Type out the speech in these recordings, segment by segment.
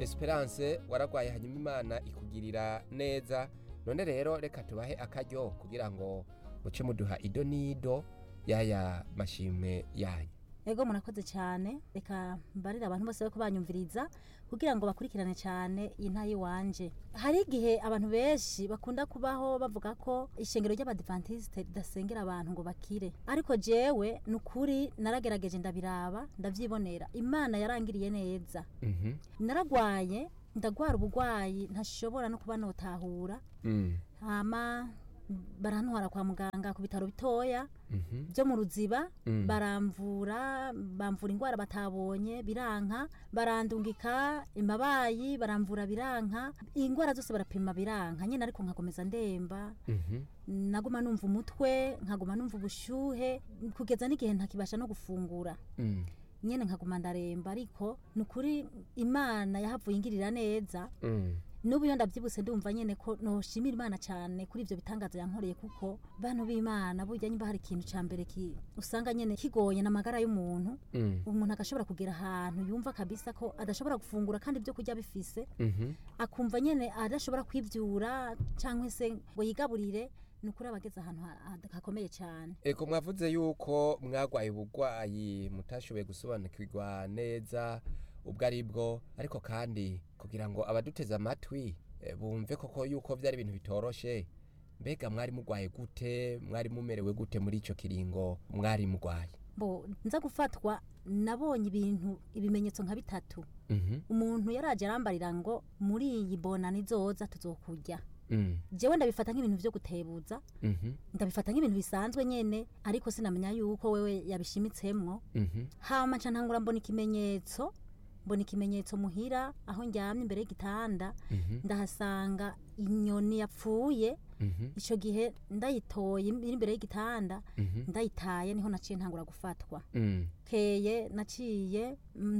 esperance waragwaye hanyuma imana ikugirira neza none rero reka tubahe akaryo kugira ngo muce muduha ido n'ido y'aya mashimwe yanyu ego murakoze cyane reka mbarire abantu bose ko banyumviriza kugira ngo bakurikirane cyane iyi nta y'iwanje hari igihe abantu benshi bakunda kubaho bavuga ko ishengero ry'abadivantisite ridasengera abantu ngo bakire ariko jewe ni ukuri naragerageje ndabiraba ndabyibonera imana yarangiriye neza Mhm. naragwaye ndagwara ubugwayi ntashobora no kuba notahura Mm. hama barantwara kwa muganga ku bitaro bitoya Mhm. byo mu ruziba Mm. baramvura bamvura indwara batabonye biranka barandungika imabayi baramvura biranka indwara zose barapima biranka nyine ariko nkakomeza ndemba Mhm. naguma numva umutwe nkaguma numva ubushyuhe kugeza n'igihe ntakibasha no gufungura Mm. nyine nkaguma ndaremba ariko ni ukuri imana yahavuye ingirira neza Mm. n'ubu iyo ndabyibutse ndumva nyine ko noshimira imana cyane kuri ibyo bitangaza yankoreye kuko bantu b'imana burya nyimba hari ikintu cya mbere ki usanga nyine kigoye n'amagara y'umuntu Mm. umuntu agashobora kugera ahantu yumva kabisa ko adashobora gufungura kandi ibyo kurya bifise Mhm. akumva nyine adashobora kwibyura cyangwa se ngo yigaburire ni ukuri aba ageze ahantu ha- ha- hakomeye cyane Eko mwavuze yuko mwagwaye ubugwayi mutashoboye gusobanukirwa neza ubwo ari bwo ariko kandi kugira ngo abaduteze amatwi eh, bumve koko yuko byari ibintu bitoroshe mbega mwari mugwaye gute mwari mumerewe gute muri ico kiringo mwari mugwaye bo nza gufatwa nabonye ibintu ibimenyetso nka bitatu Mhm. umuntu yaraje arambarira ngo muri iyi bona nizoza tuzokurya Mm. jewe ndabifata nk'ibintu byo gutebuza Mhm. ndabifata nk'ibintu bisanzwe nyene ariko sinamenya yuko wewe yabishimitsemwo Mhm. hama nca ntangura mbona ikimenyetso mbona ikimenyetso muhira aho njyamye imbere y'igitanda Mhm. ndahasanga inyoni yapfuye Mhm. ico gihe ndayitoye iri imbere y'igitanda Mhm. ndayitaye niho naciye ntangura gufatwa Mm. keye naciye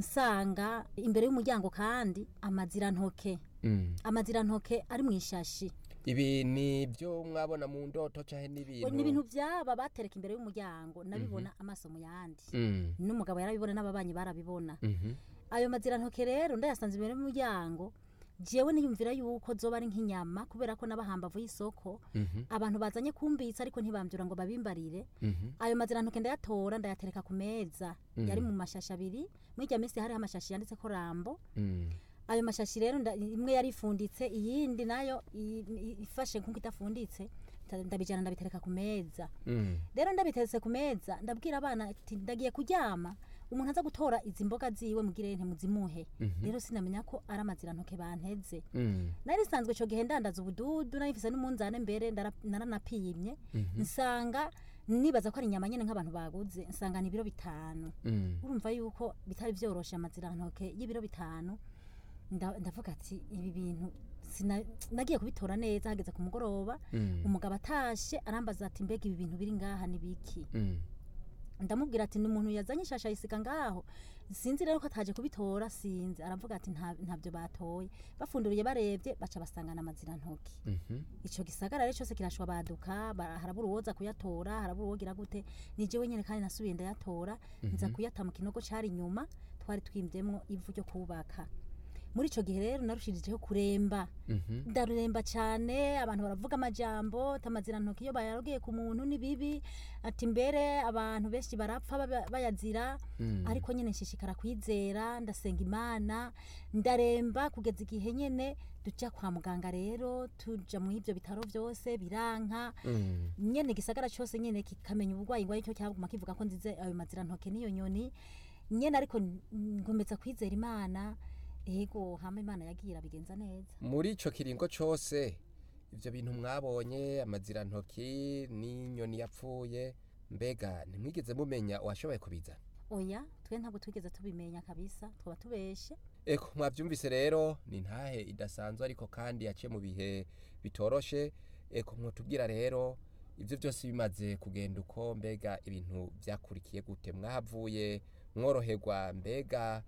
nsanga imbere y'umuryango kandi amazirantoke Mm. amazirantoke ari mu ishashi ibi ni byo mwabona mu ndoto canke ni n'ibintu ibintu byaba batereka imbere y'umuryango nabibona amaso mu yandi Mm. n'umugabo yarabibona n'ababanyi barabibona Mhm. ayo mazirantoke rero ndayasanze imbere y'umuryango jewe niyumvira yuko zoba ari nk'inyama kubera ko n'abahambavu y'isoko Mhm. abantu bazanye kumbitsa ariko ntibambyura ngo babimbarire Mhm. ayo mazirantoke ndayatora ndayatereka ku meza yari mu mashashi abiri muri irya minsi hariho amashashi yanditseko rambo Mm. ayo mashashi rero nda- imwe yari ifunditse iyindi nayo i- i- ifashe nk'uko idafunditse nda- ndabijana ndabitereka ku meza Mm. rero ndabiteretse ku meza ndabwira abana ati ndagiye kuryama umuntu aza gutora izi mboga ziwe mugire ntimuzimuhe rero sinamenya ko ari amazirantoke banteze Mm. nari sanzwe ico gihe ndandaza ubududu nari mfise n'umunzane mbere ndara- naranapimye nsanga nibaza ko ari inyama nyene nk'abantu baguze nsanga ni ibiro bitanu Mm. urumva yuko bitari vyoroshe amazirantoke y'ibiro bitanu nda- ndavuga ati ibi bintu sina- nagiye kubitora neza hageze ku mugoroba Mm. umugabo atashe arambaza ati mbega ibi bintu biri ngaha ni biki Mm. ndamubwira ati ni umuntu yazanye ishasha yisiga ngaho sinzi rero ko ataje kubitora sinzi aravuga ati "Nta- ntabyo batoye bafunduriye barebye baca basangana amazirantoki Mhm. ico gisagara rero cyose kirashwabaduka ba- harabura uwoza kuyatora harabura uwogira gute ni jewe nyene kandi nasubiye ndayatora nza kuyata mu kinogo cari inyuma twari twimvyemwo ivu ryo kubaka muri ico gihe rero narushirijeho kuremba Mhm. ndaruremba cyane abantu baravuga amajambo tamazirantoki iyo bayarogeye ku muntu ni bibi ati mbere abantu benshi barapfa baba- bayazira Mm. ariko nyine nshishikara kwizera ndasenga imana ndaremba kugeza igihe nyine tujya kwa muganga rero tuja mu ivyo bitaro byose biranka Mm. nyene igisagara cyose nyene kikamenya uburwayi ngo aricyo cyaguma kivuga ko nzize ayo mazirantoke n'iyo nyoni nyene ariko n- ngomeza kwizera imana ego hama imana yagiye irabigenza neza muri ico kiringo cose ivyo bintu mwabonye amazirantoki n'inyoni yapfuye mbega ntimwigeze mumenya uwashoboye kubizana oya twe ntabwo twigeze tubimenya kabisa twaba tubeshe eko mwavyumvise rero ni ntahe idasanzwe ariko kandi yaciye mu bihe bitoroshe eko mwotubwira rero ivyo byose bimaze kugenda uko mbega ibintu vyakurikiye gute mwahavuye mworoherwa mbega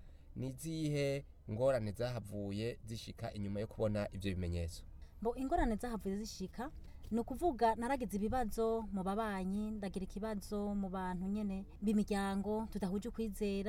nizihe ngorane zahavuye zishika inyuma yo kubona ivyo bimenyetso bo ingorane zahavuye zishika ni ukuvuga naragize ibibazo mu babanyi ndagira ikibazo mu bantu nyene b'imiryango tudahuje ukwizera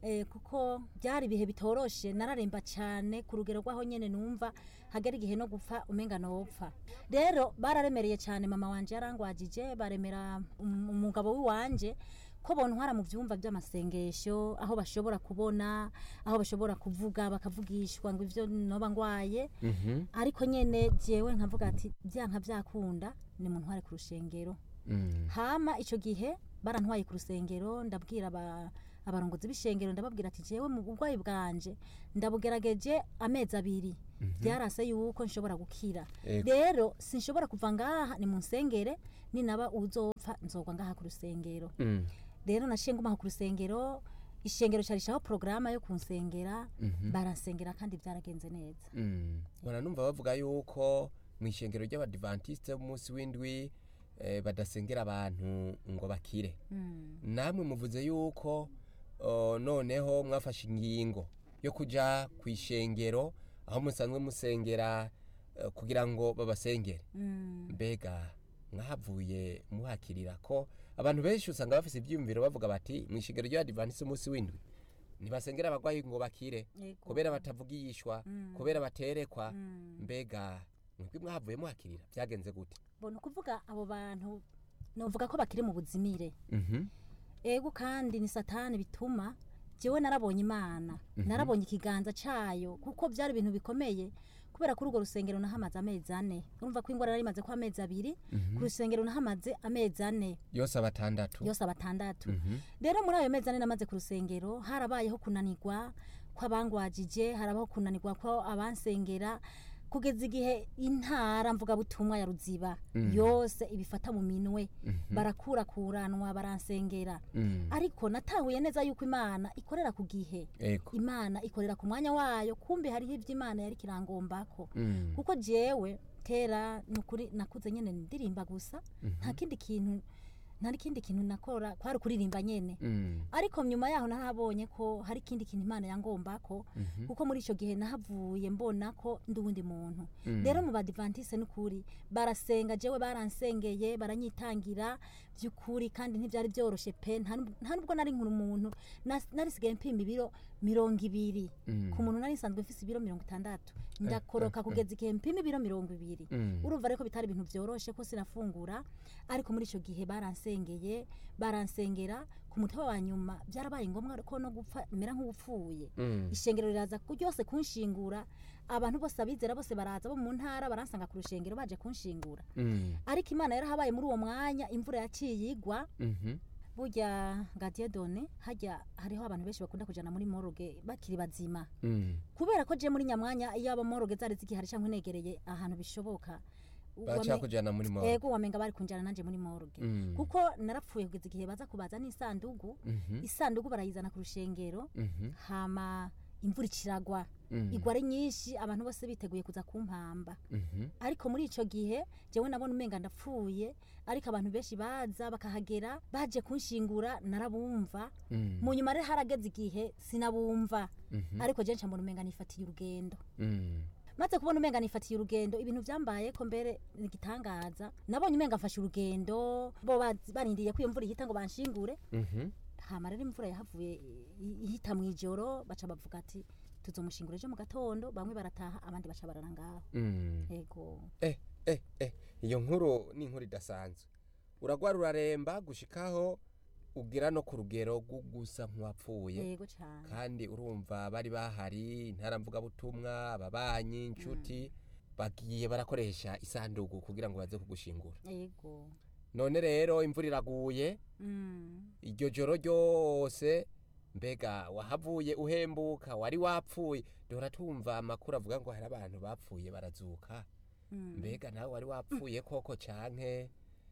eh, kuko byari ibihe bitoroshe nararemba cyane ku rugero rw'aho nyene numva hagera igihe no gupfa umenga nopfa rero bararemereye cyane mama wanje yarangwajije baremera um- umugabo w'iwanje ko bontwara mu byumba by'amasengesho aho bashobora kubona aho bashobora kuvuga bakavugishwa ngo ivyo noba ngwaye Mhm. ariko nyene jewe nkavuga ati byanka byakunda ni mu ntware ku rushengero Mm. hama ico gihe barantwaye ku rusengero ndabwira aba abarongozi b'ishengero ndababwira ati jewe mu burwayi bwanje ndabugerageje amezi abiri byarase yuko nshobora gukira Ego. rero sinshobora kuva ngaha ni mu nsengere ninaba uzopfa nzogwa ngaha ku rusengero Mm. rero naciye ngumaho ku rusengero ishengero carishaho porogaramu yo kunsengera Mhm. baransengera kandi byaragenze neza Mm. Ora numva bavuga yuko mu ishengero ry'abadivantiste b'umunsi w'indwi eh, badasengera abantu ngo bakire Mm. namwe muvuze yuko oh, noneho mwafashe ingingo yo kuja ku ishengero aho musanzwe musengera eh, kugira ngo babasengere Mm. mbega mwahavuye muhakirira ko abantu benshi usanga bafise ibyiyumviro bavuga bati mu ishengero ry'abadivantiste umunsi w'indwi ntibasengera abagwayi ngo bakire Yego. kubera batavugishwa Mm. kubera baterekwa Mm. mbega mwebwe mwahavuye muhakirira byagenze gute mbona ukuvuga abo bantu novuga ko bakiri mu buzimire Mhm. ego kandi ni satani bituma jewe narabonye imana narabonye ikiganza cayo kuko byari ibintu bikomeye kubera kuri urwo rusengero nahamaze amezi ane urumva ko ingwara nari imaze ko amezi abiri ku rusengero nahamaze amezi ane yose abatandatu yose abatandatu Mhm. rero muri ayo mezi ane namaze ku rusengero harabayeho kunanirwa kw'abangwajije harabaho kunanirwa ko abansengera kugeza igihe intara mvugabutumwa ya ruziba yose ibifata mu minwe barakurakuranwa baransengera Mm. ariko natahuye neza yuko imana ikorera ku gihe ego imana ikorera ku mwanya wayo kumbe hariho ibyo imana yari kirangombako Mm. kuko jewe kera nukuri nakuze nyene ndirimba gusa nta kindi kintu nta kindi kintu nakora kwari kuririmba nyene Mm. ariko nyuma yaho nahabonye ko hari ikindi kintu imana yangombako kuko muri icyo gihe nahavuye mbona ko ndi uwundi muntu rero mu badivantise n'ukuri barasenga jewe baransengeye baranyitangira by'ukuri kandi ntibyari byoroshye pe nta nub- nta nubwo nari nkuru umuntu nas- narisigaye mpima ibiro mirongo ibiri Mm. ku muntu nari nsanzwe mfise ibiro mirongo itandatu ndakoroka eh, eh. kugeza igihe mpima ibiro mirongo ibiri Mm. urumva rero ko bitari ibintu byoroshe ko sinafungura ariko muri icyo gihe baransengeye baransengera ku mutwe wa nyuma byarabaye ngombwa ko no gupfa mera nk'upfuye Mm. ishengero riraza ku- ryose kunshingura abantu bose abizera bose baraza bo mu ntara baransanga ku rushengero baje kunshingura Mm. ariko imana yarahabaye muri uwo mwanya imvura yaciye igwa Mhm. burya gadiye done hajya hariho abantu benshi bakunda kujana muri moroge bakiri bazima Mm. kubera ko je muri nyamwanya iyo aba moroge zari zigihari canke negereye ahantu bishoboka baca kujana muri mo ego wamenga bari kunjana nanje muri morgue Mm. kuko narapfuye kugeza igihe baza kubaza n'isandugu Mhm. isandugu barayizana ku rushengero Mhm. hama imvura ikiragwa Mm. igwa ari nyinshi abantu bose biteguye kuza kumpamba Mhm. ariko muri ico gihe jewe nabona umenga ndapfuye ariko abantu benshi baza bakahagera baje kunshingura narabumva Mm. mu nyuma rero harageze igihe sinabumva Mhm. ariko je nca mbona umenga nifatiye urugendo Mm. maze kubona umenga nifatiye urugendo ibintu byambaye ko mbere ni igitangaza nabonye umenga mfashe urugendo bo bazi- barindiriye ko iyo mvura ihita ngo banshingure Mhm. hama rero imvura yahavuye i- ihita mu ijoro baca bavuga ati tuzomushingura ejo mu gatondo bamwe barataha abandi baca barara ngaho Mm. ego eh eh eh iyo nkuru ni inkuru idasanzwe uragwara uraremba gushikaho ugira no ku rugero rwo gusa nk'uwapfuye yego cyane kandi urumva bari bahari intaramvugabutumwa ababanyi inshuti bagiye barakoresha isanduku kugira ngo baze kugushingura yego none rero imvura iraguye Mm. iryo joro ryose mbega wahavuye uhembuka wari wapfuye duhora tumva amakuru avuga ngo hari abantu bapfuye barazuka Mm. mbega nawe wari wapfuye koko canke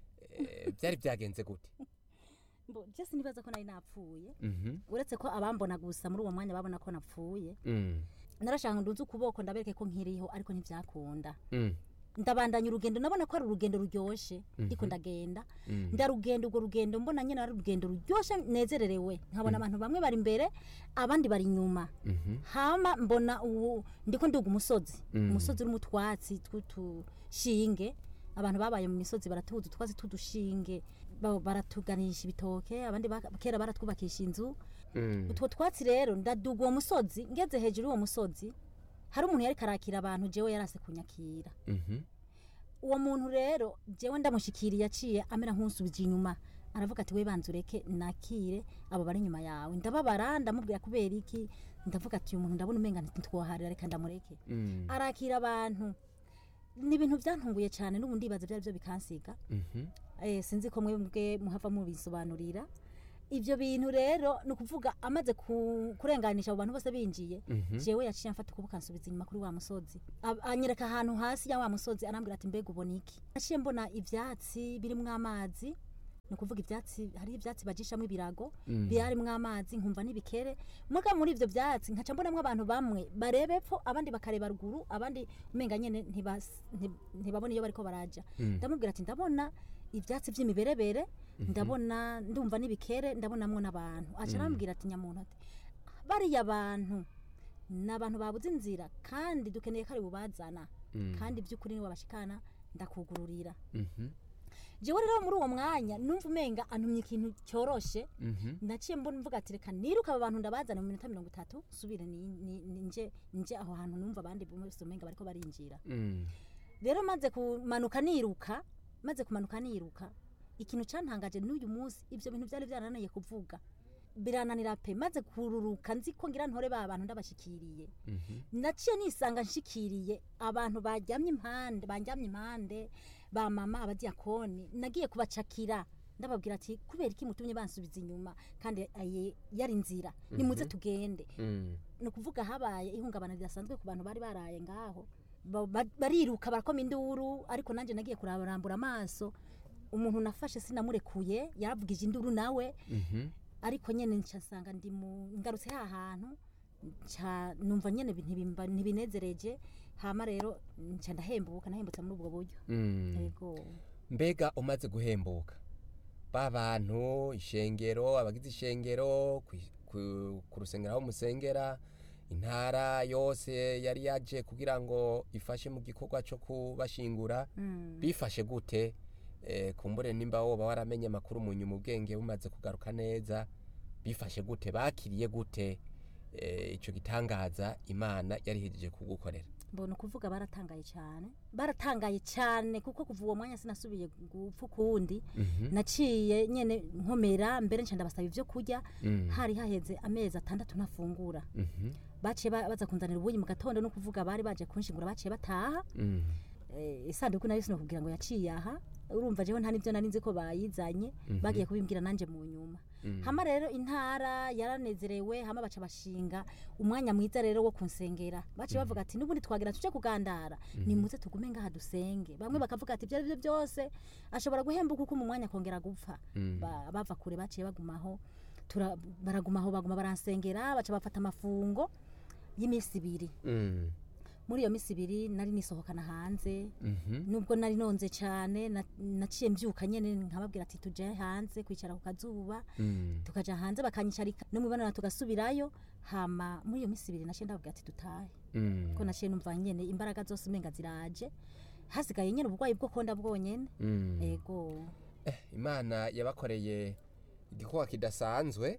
eh, byari byagenze gute Mbo, je sinibaza ko nari napfuye Mhm. uretse ko abambona gusa muri uwo mwanya babona ko napfuye Mm. narashaka ngo ndunze ukuboko ndabereke ko nkiriho ariko ntibyakunda Mm. ndabandanya urugendo nabona ko ari urugendo ruryoshe ndiko ndagenda Mm. ndarugenda urwo rugendo mbona nyine ari urugendo ruryoshe nezererewe nkabona abantu bamwe bari imbere abandi bari inyuma Mhm. hama mbona ubu ndiko nduga umusozi Mm. umusozi urimo utwatsi tw'utushinge abantu babaye mu misozi baratuza utwatsi tw'udushinge ba- baratuganisha ibitoke abandi baka- kera baratwubakisha inzu Mm. utwo twatsi rero ndaduga uwo musozi ngeze hejuru y'uwo musozi hari umuntu yari karakira abantu jewe yarase kunyakira Mhm. uwo muntu rero jewe ndamushikiriye aciye amera nk'unsubije inyuma aravuga ati we banza ureke nakire abo bari inyuma yawe ndababara ndamubwira kubera iki ndavuga ati uyu muntu ndabona umenga ntitwoharira reka ndamureke Mm. arakira abantu ni ibintu byantunguye cyane n'ubu ndibaza byari byo bikansiga Mhm. eh, sinzi ko mwebwe muhava mubisobanurira ibyo bintu rero ni ukuvuga amaze ku- kurenganisha abo bantu bose binjiye Mhm. jewe yaciye amfata ukuboko ansubiza inyuma kuri wa musozi Ab- anyereka ahantu hasi ya wa musozi arambwira ati mbega ubona iki naciye mbona ivyatsi birimwo amazi ni ukuvuga ivyatsi hari ivyatsi bajishamo ibirago Mm. birimwo amazi nkumva n'ibikere muga muri ivyo vyatsi nkaca mbonamwo abantu bamwe bareba epfo abandi bakareba ruguru abandi umenga nyene ntibas- nti- ntibabona iyo bariko baraja Mm. ndamubwira ati ndabona ivyatsi vy'imiberebere ndabona ndumva n'ibikere ndabonamwo n'abantu aca arambwira ati nyamuntu ati bariya bantu ni abantu babuze inzira kandi dukeneye ko ari bubazana Mm. kandi by'ukuri ni wabashikana ndakugururira Mhm. jewe rero muri uwo mwanya numva umenga antumye ikintu cyoroshe Mhm. naciye mbona mvuga ati reka niruka aba bantu ndabazana mu minota mirongo itatu nsubire ni- ni- ni- nje nje aho hantu numva abandi bose umenga bariko barinjira Mm. rero maze kumanuka niruka maze kumanuka niruka ikintu cantangaje n'uyu munsi ivyo bintu vyari vyarananiye kuvuga birananira pe maze kururuka nzi ko ngira ntore ba bantu ndabashikiriye Mhm. naciye nisanga nshikiriye abantu bajyamye impande banjyamye impande ba mama abadiyakoni nagiye kubacakira ndababwira ati kubera iki mutumye bansubiza inyuma kandi aye yari inzira nimuze tugende Mm. ni ukuvuga habaye ihungabana ridasanzwe ku bantu bari baraye ngaho Ba- ba- bariruka barakoma induru ariko nanjye nagiye kurarambura amaso umuntu nafashe sinamurekuye yaravugije induru nawe Mhm. ariko nyene nca nsanga ndi mu ngarutse ha hantu nca numva nyene bi- ntibimba- ntibinezereje hama rero nca ndahembuka nahembutse muri ubwo buryo Mm. yego mbega umaze guhembuka ba bantu ishengero abagize ishengero kwi- ku- ku rusengero aho musengera intara yose yari yaje kugira ngo ifashe mu gikorwa cyo kubashingura Mm. bifashe gute Eh, kumbure nimba woba waramenye amakuru mu nyuma ubwenge bumaze kugaruka neza bifashe gute bakiriye gute eh, ico gitangaza imana yari ihejeje kugukorera mbona ukuvuga baratangaye cyane baratangaye cyane kuko kuva uwo mwanya sinasubiye gupfa ukundi Mhm. naciye nyene nkomera mbere nca ndabasaba ibyo kurya Mm. hari haheze amezi atandatu ntafungura Mhm. baciye ba- baza kunzanira ubuyi mu gatondo no kuvuga bari baje kunshingura baciye bataha Mm. Eh, isanduku nayo sinokubwira ngo yaciye aha urumva jewe nta nivyo nari nzi ko bayizanye Mhm. bagiye kubimbwira nanje mu nyuma Mm. hama rero intara yaranezerewe hama baca bashinga umwanya mwiza rero wo kunsengera baciye bavuga ati n'ubundi twagira tuje kugandara nimuze tugume ngaha dusenge bamwe bakavuga ati ibyo ari byo byose ashobora guhembuka uko mu mwanya akongera gupfa Mm. Ba- bava kure baciye bagumaho tura- baragumaho baguma baransengera baca bafata amafungo y'iminsi ibiri Mm. muri iyo minsi ibiri nari nisohokana hanze Mhm. nubwo nari nonze cyane na- naciye mbyuka nyene nkababwira ati tuje hanze kwicara ku kazuba Mm. tukaja hanze bakanyicarika no mubonana tugasubirayo hama muri iyo minsi ibiri naciye ndababwira ati dutahe Mm. ko naciye numva nyene imbaraga zose umenga ziraje hasigaye nyene uburwayi bwo konda bwonyene Mm. ego Eh, imana yabakoreye igikorwa kidasanzwe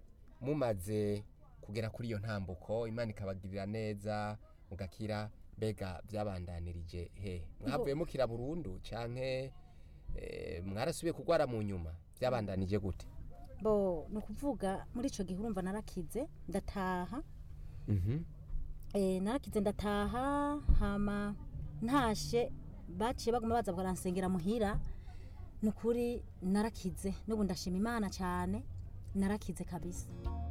mumaze kugera kuri iyo ntambuko imana ikabagirira neza mugakira mbega byabandanirije he mwavuye mukira burundu canke eh, mwarasubiye kugwara mu nyuma byabandanije gute bo ni ukuvuga muri ico gihe urumva narakize ndataha Mhm. eh, narakize ndataha hama ntashe baciye baguma baza baransengera muhira ni ukuri narakize n'ubu ndashima imana cyane narakize kabisa